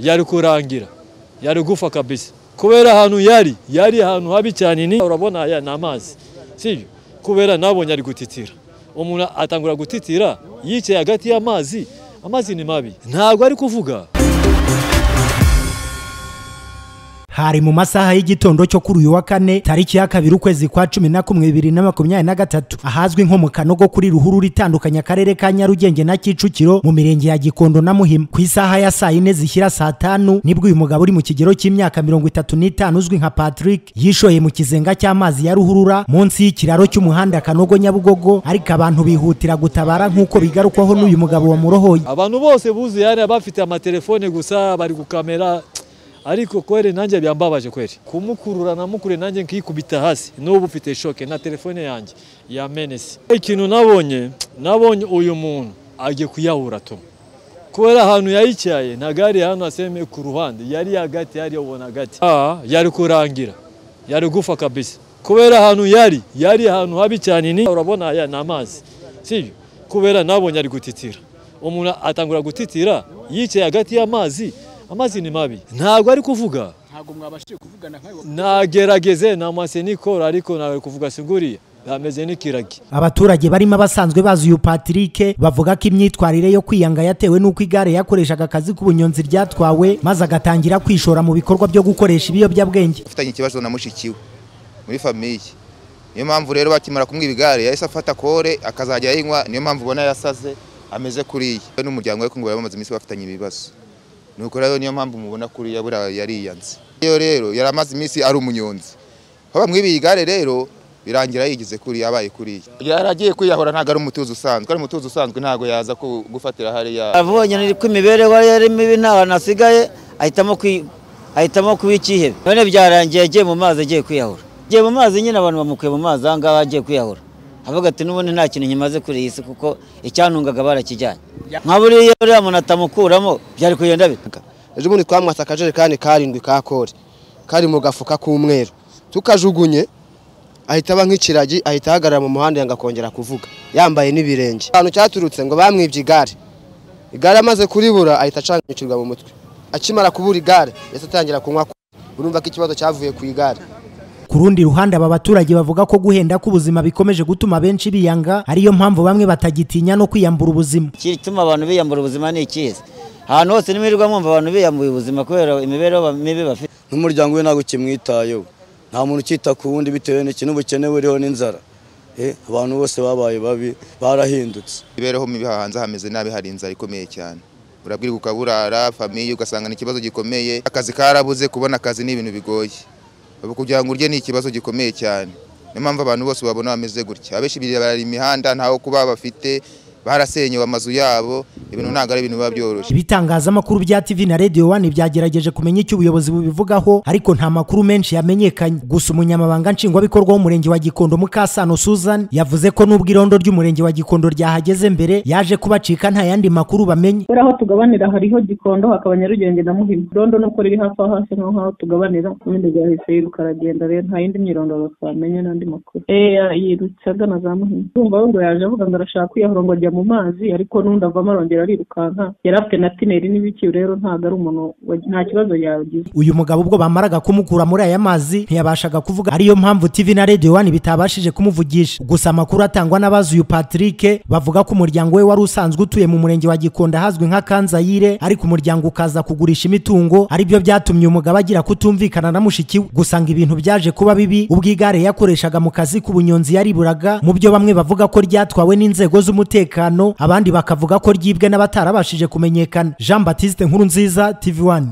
yari kurangira yari gufa kabisa kubera ahantu yari yari ahantu habi cyane ni urabona aya ni amazi sibyo kubera nabonye ari gutitira umuntu atangura gutitira yicaye hagati y'amazi amazi ni mabi ntabwo ari kuvuga hari mu masaha y'igitondo cyo kuri uyu wa kane tariki ya kabiri ukwezi kwa cumi na kumwe bibiri na makumyabiri na gatatu ahazwi nko mu kanogo kuri ruhurura itandukanya akarere ka nyarugenge na kicukiro mu mirenge ya gikondo na muhima ku isaha ya saa yine zishyira saa tanu nibwo uyu mugabo uri mu kigero cy'imyaka mirongo itatu n'itanu uzwi nka patrick yishoye mu kizenga cy'amazi ya ruhurura munsi y'ikiraro cy'umuhanda kanogo nyabugogo ariko abantu bihutira gutabara nk'uko bigarukwaho n'uyu mugabo wamurohoye abantu bose buzi yari abafite amatelefone gusa bari gukamera ariko kweri nanjye byambabaje kweri kumukurura namukure nanjye nkikubita hasi n'ubu ufite shoke na telefone yanjye yamenetse ikintu nabonye nabonye uyu muntu agiye kuyahura tu kubera ahantu yayicyaye nta gari hano aseme ku ruhande yari hagati yari ubona hagati aha yari kurangira yari gufa kabisa kubera ahantu yari yari ahantu habi cyane ni urabona aya ni amazi sibyo kubera nabonye ari gutitira umuntu atangura gutitira yicaye hagati y'amazi amazi ni mabi ntabwo ari kuvuga ntabwo mwabashije kuvugana nkayo nagerageze namwase nikora ariko ntabwo ari kuvuga singuriye ameze n'ikiragi abaturage barimo abasanzwe bazi uyu patrick bavuga ko imyitwarire yo kwiyanga yatewe n'uko igare yakoreshaga akazi k'ubunyonzi ryatwawe maze agatangira kwishora mu bikorwa byo gukoresha ibiyobyabwenge ufitanye ikibazo na mushiki we muri famiye niyo mpamvu rero bakimara kumwiba igare yahise afata kore akazajya ayinywa niyo mpamvu ubona yasaze ameze kuriya we n'umuryango we ko ngo bari bamaze iminsi bafitanye ibibazo nuko rero niyo mpamvu mubona kuriya buriya yariyanze iyo rero yari amaze iminsi ari umunyonzi aho bamwibiye igare rero birangira yigeze kuriya abaye kuriya yari agiye kwiyahura ntabwo ari umutuzo usanzwe ari umutuzo usanzwe ntabwo yaza ku- gufatira hariya abonye ni ko imibereho ye ari mibi nta hantu hasigaye ahitamo kwi- ahitamo kuba icyihebe none byarangiye agiye mu mazi agiye kwiyahura agiye mu mazi nyine abantu bamukuye mu mazi aha ngaha agiye kwiyahura avuga ati n'ubundi nta kintu nkimaze kuri iyi si kuko icyantungaga barakijyanye nka buriya uriya muntu atamukuramo byari kugenda bita ejo bundi twamwatse akajerekani karindwi ka kore kari mu gafuka k'umweru tukajugunye ahita aba nk'ikiragi ahita ahagarara mu muhanda yanga kongera kuvuga yambaye n'ibirenge ahantu cyaturutse ngo bamwibye igare igare amaze kuribura ahita acanganyukirwa mu mutwe akimara kubura igare yahise atangira kunywa ku- urumva ko ikibazo cyavuye ku igare ku rundi ruhande aba baturage bavuga ko guhenda k'ubuzima bikomeje gutuma benshi biyanga ariyo mpamvu bamwe batagitinya no kwiyambura ubuzima igituma abantu biyambura ubuzima ni ikiza ahantu hose nimirirwa mwumva abantu biyambuye ubuzima kubera imibereho ba- mibi bafite n'umuryango we ntabwo ukimwitayeho nta muntu ukita ku wundi bitewe n'iki n'ubukene buriho n'inzara Eh, abantu bose babaye babi barahindutse imibereho mibi aha hanze hameze nabi hari inzara ikomeye cyane urabwirwa ukaburara famiye ugasanga ni ikibazo gikomeye akazi karabuze kubona akazi ni ibintu bigoye ubu kugira ngo urye ni ikibazo gikomeye cyane niyo mpamvu abantu bose babona bameze gutya abenshi barara imihanda ntaho kuba bafite barasenyewe amazu yabo ibintu ntabwo ari ibintu biba byoroshye ibitangazamakuru bya tv na radio one byagerageje kumenya icyo ubuyobozi bubivugaho ariko nta makuru menshi yamenyekanye gusa umunyamabanga nshingwabikorwa w'umurenge wa gikondo mukasano susan yavuze ko n'ubwo irondo ry'umurenge wa gikondo ryahageze mbere yaje kubacika nta yandi makuru bamenye kubera aho tugabanira hariho gikondo hakaba nyarugenge na muhima irondo nuko riri hafi aho hasi nkaho aho tugabanira ubundi ryahise yiruka aragenda rero nta yindi myirondoro twamenya n'andi makuru eya yirutse agana za muhima urumva we ngo yaje avuga ngo arashaka kwiyahura ngo ajya mu mazi ariko n'undi avamo arongera arirukanka yari afite na tineri n'ibiki rero ntabwo ari umuntu wa- nta kibazo yagize uyu mugabo ubwo bamaraga kumukura muri aya mazi ntiyabashaga kuvuga ariyo mpamvu tv na radio one bitabashije kumuvugisha gusa amakuru atangwa n'abazi uyu patrick bavuga ko umuryango we wari usanzwe utuye mu murenge wa gikondo ahazwi nka kanzayire ariko umuryango ukaza kugurisha imitungo aribyo byatumye umugabo agira kutumvikana na mushiki we gusa ngo ibintu byaje kuba bibi ubwo igare yakoreshaga mu kazi k'ubunyonzi yariburaga mu byo bamwe bavuga ko ryatwawe n'inzego z'umutekano abandi bakavuga ko ryibwe n'abatarabashije kumenyekana jean batiste nkuru nziza tv one